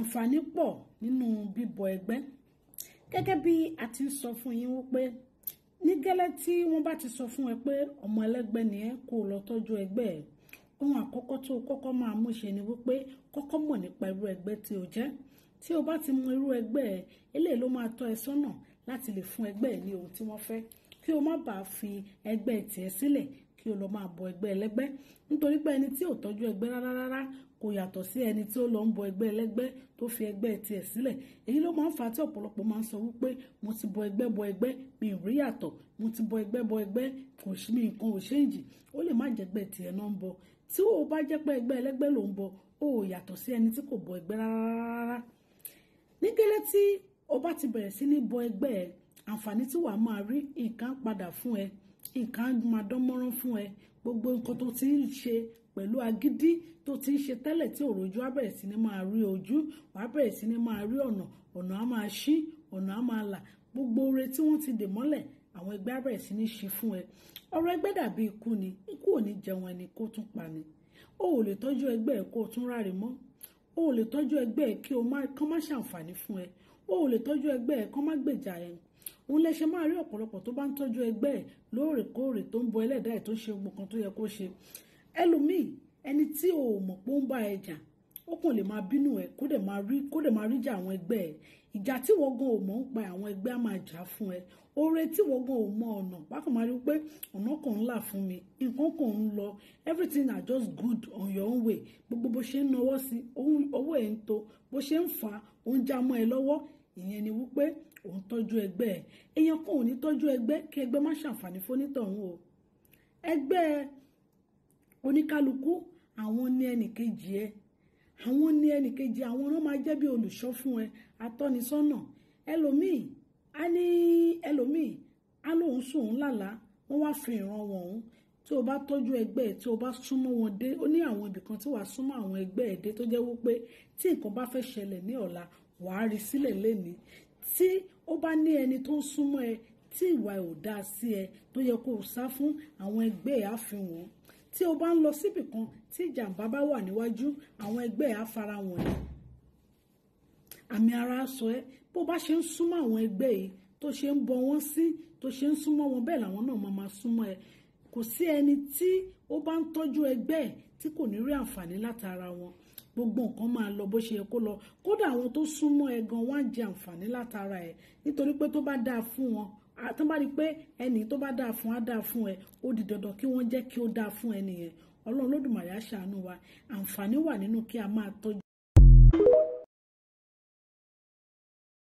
àǹfààní pọ̀ nínú bíbọ ẹgbẹ́ gẹ́gẹ́ bí a ti ń sọ fún yín wípé ní gẹ́lẹ́ tí wọ́n bá ti sọ fún ẹ pé ọmọ ẹlẹ́gbẹ́ ni ẹ kó o lọ tọ́jú ẹgbẹ́ ẹ ohun àkọ́kọ́ tó o kọ́kọ́ máa mú ṣe ni wípé kọ́kọ́ mọ̀ nípa irú ẹgbẹ́ tí o jẹ́ tí o bá ti mọ irú ẹgbẹ́ ẹ eléyìí ló máa tọ́ ẹ sọ́nà láti lè fún ẹgbẹ́ ẹ ní ohun tí wọ́n fẹ́ kí o má bàa fi ẹgbẹ́ tiẹ̀ sílẹ̀ kí o lọ máa bọ ẹgbẹ́ ẹlẹ́gbẹ́ nítorí pé ẹni tí ò tọ́jú ẹgbẹ́ rárá rárá kò yàtọ̀ sí ẹni tí ó lọ ń bọ ẹgbẹ́ ẹlẹ́gbẹ́ tó fi ẹgbẹ́ tiẹ̀ sílẹ̀ èyí ló máa ń fa tí ọ̀pọ̀lọpọ̀ máa ń sọ wípé mo ti bọ ẹgbẹ́ bọ ẹgbẹ́ mi ò rí yàtọ̀ mo ti bọ ẹgbẹ́ bọ ẹgbẹ́ kò sí mi nǹkan ò ṣéǹjì ó lè má jẹ́gbẹ́ tiẹ̀ náà ń bọ tí o bá jẹ́ pé ẹgbẹ́ ẹlẹ́gbẹ́ ló ń bọ ó yàtọ̀ sí ẹni tí kò bọ ẹgbẹ́ rárá ní gẹ́lẹ́ tí o bá ti bẹ̀rẹ̀ sí ní bọ ẹgbẹ́ ẹ àǹfààní tí wàá máa rí nǹkan padà fún ẹ nǹkan máa dán mọ́rán fún ẹ gbogbo nǹkan tó ti ń ṣe pẹ̀lú agídí tó ti ń ṣe tẹ́lẹ̀ tí òròjú á bẹ̀rẹ̀ sí ní máa rí ojú wàá bẹ̀rẹ̀ sí ní máa rí ọ̀nà ọ̀nà á máa ṣí ọ̀nà á máa là gbogbo oore tí wọ́n ti dè mọ́lẹ̀ àwọn ẹgbẹ́ á bẹ̀rẹ̀ sí ní ṣí fún ẹ ọ̀rọ̀ ẹgbẹ́ dàbí ikú ni ikú ò ní jẹun ẹni kó tún pa ni o ò lè tọ́jú ẹgbẹ́ ẹ kó o tún ráre mọ́ o ò lè tọ́jú ẹgbẹ́ ẹ kí o má kán má ṣàǹfààní fún ẹ o ò lè tọ́jú ẹgbẹ́ ẹ kán má gbèjà ẹ òun lè ṣe máa rí ọ̀pọ̀lọpọ̀ tó bá ń tọ́jú ẹgbẹ́ ẹ̀ lóòrèkóòrè tó ń bọ ẹlẹ́dàá ẹ̀ tó ń ṣe gbogbo kan tó yẹ kó ṣe ẹlòmíì ẹni tí o ò mọ̀ pé ó ń bá ẹ jà ó kàn lè máa bínú ẹ kó dẹ̀ máa rí kó dẹ̀ máa rí jà àwọn ẹgbẹ́ ẹ ìjà tí wọ́n gan ò mọ̀ ń pa àwọn ẹgbẹ́ á máa jà fún ẹ oore tí wọ́n gan ò mọ ọ̀nà bákan máa rí pé ọ̀nà kan ń là fún mi nǹkan kan ń lọ everything are just good on your own way gbogbo bó ṣe ń nawọ́ sí owó ẹ̀ ń to bó ṣe ń fà á ó ń já mọ́ ẹ lọ́wọ́ ìyẹn ni wípé òun tọ́jú ẹgbẹ́ ẹ̀ èèyàn kan ò ní tọ́jú ẹgbẹ́ kí ẹgbẹ́ má ṣàǹfààní fónítọ̀hún o ẹgbẹ́ oníkálukú àwọn ní ẹnìkejì ẹ àwọn ní ẹnìkejì àwọn náà máa jẹ́ bí olùṣọ́ fún ẹ atọ́nisọ́nà ẹlòmíì á ní ẹlòmíì á lóun sùn òun lálàá wọ́n wá fi ìran wọn òun tí o bá tọ́jú ẹgbẹ́ ẹ̀ tí o bá súnmọ́ wọn dé ó ní àwọn ibìkan tí wàá súnmọ́ àwọn ẹgbẹ́ ẹ̀ dé tó jẹ́ wípé tí nǹkan bá fẹ́ ṣẹlẹ̀ ní ọ̀la wàá rí sílẹ̀ lẹ́ni tí ó bá ní ẹni tó ń súnmọ́ ẹ tí ìwà ẹ̀ ò dáa sí ẹ tó yẹ kó o sá fún àwọn ẹgbẹ́ ẹ̀ á fi wọ́n tí o bá ń lọ síbì kan tí ìjàmbá bá wà níwájú àwọn ẹgbẹ́ ẹ̀ á fara wọ̀n ẹ́ àmì ara sọ ẹ́ bó bá ṣe ń súnmọ́ àwọn ẹgbẹ́ yìí tó ṣe ń bọ wọ́n sí tó ṣe ń súnmọ́ wọn bẹ́ẹ̀ làwọn náà máa máa súnmọ́ ẹ kò sí ẹni tí ó bá ń tọ́jú ẹgbẹ́ ẹ̀ tí kò ní rí àǹfààní látara wọn gbogbo nǹkan máa lọ bó ṣe yẹ kó lọ kódà àwọn tó súnmọ́ ẹ gan wọ́n á jẹ àǹfààní látara ẹ nítorí pé tó bá dáa fún wọn tó bá rí i pé ẹnì tó bá dáa fún á dáa fún ẹ ó di dandan kí wọ́n jẹ́ kí ó dáa fún ẹni yẹn ọlọ́run lódùmarè á ṣàánú wa àǹfààní wà nínú kí a máa tọ́jú